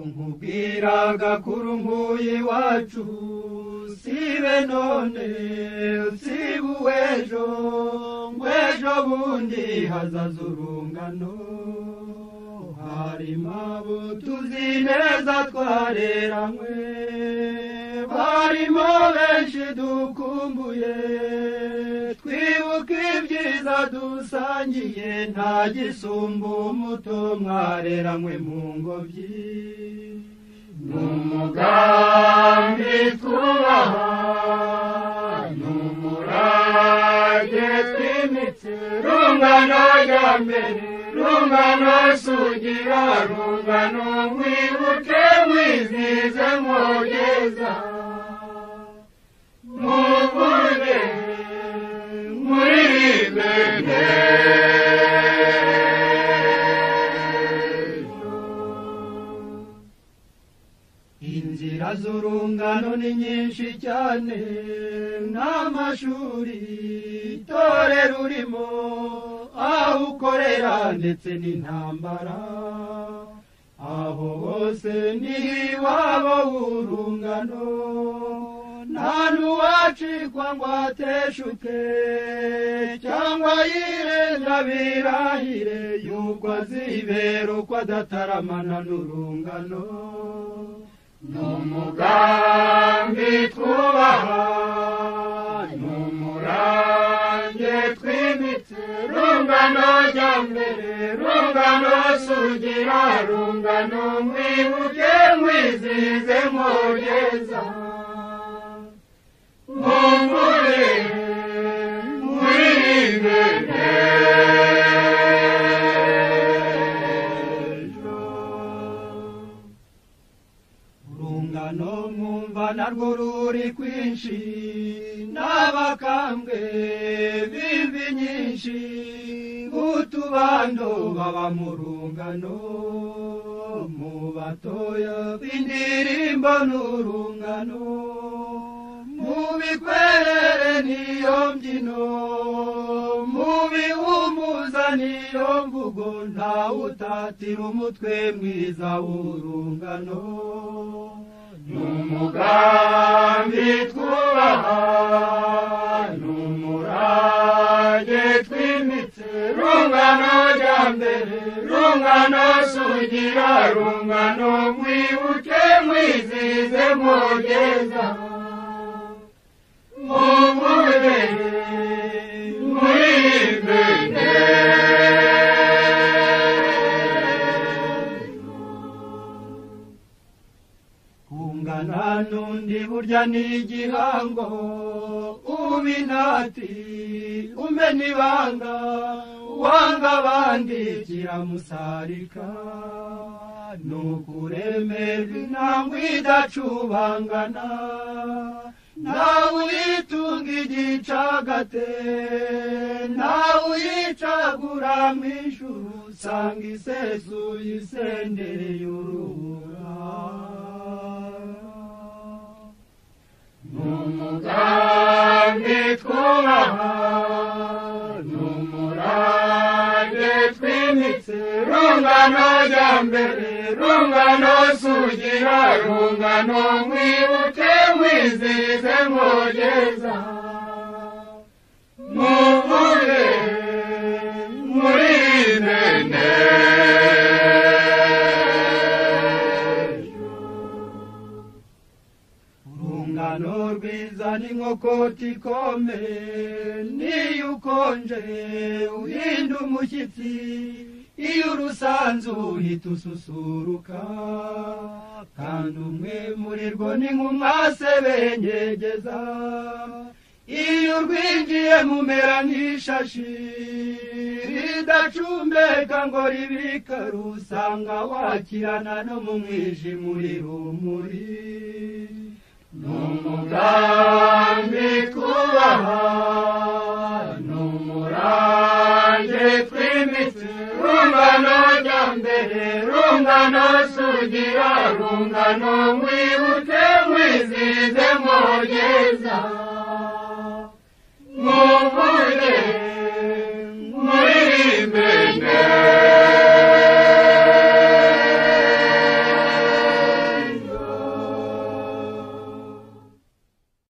nkubwiraga kurumbuye iwacu sibe none siba uw'ejo ngw'ejo bundi hazaza urungano harimo abo tuzi neza twareranywe barimo benshi dukumbuye twibuka ibyiza dusangiye nta gisumba umuto mwareranywe mu ngobyi ni umugambi twubaha ni umurage twimitse rungano rya mbere rungano sugira rungano mwibuke mwizize mwogeza muvuge muririmbe inzira z'urungano ni nyinshi cyane n'amashuri itorero urimo aho ukorera ndetse n'intambara aho hose ni iwabo w'urungano nta n'uwacikwa ngo ateshuke cyangwa yirenga birahire y'uko azibera uko adataramana n'urungano ni umugambi twubaha ni umurange twimitse rungano rya mbere rungano sugira rungano mwibuke mwizize mwogeza mumbure mwirinde ejo urungano mwumva narwo ruri kwinshi n'abakambwe b'imvi nyinshi nk'utubando baba mu rungano mu batoya b'indirimbo n'urungano mu bikwerere niyo mbyino mu bihumuza niyo mvugo ntawe utatira umutwe mwiza w'urungano ni umugambi twubaha ni umurage twimitse rungano rya mbere rungano sugira rungano mwibuke mwizize mwogeza muvuge mwirinde kungana n'undi burya ni igihango uba inati umena ibanga wanga abandi kiramusarika ni ukuremerwa intambwe idacubangana nawe uyitunga igicagate nawe uyicagura mu ijuru usanga isesuye isendeye urubura ni umugambi twubaha ni umurage twimitse rungano rya mbere rungano sugira rungano mwibuke mwizize mwogeza muvuge murinde ejo urungano rwiza ni nkokoti ikome niyo ukonje uhinda umushyitsi iyo urusanze uhita ususuruka kandi umwe muri rwo ni nk'umwase benyegeza iyo urwinjiye mumera nk'ishashi ridacumbeka ngo ribikare usanga wakirana no mu mwijima uri rumuri ni umugambi twubaha ni umurange twimitse rungano rya mbere rungano sugira rungano mwibuke mwizize mwogeza muvuge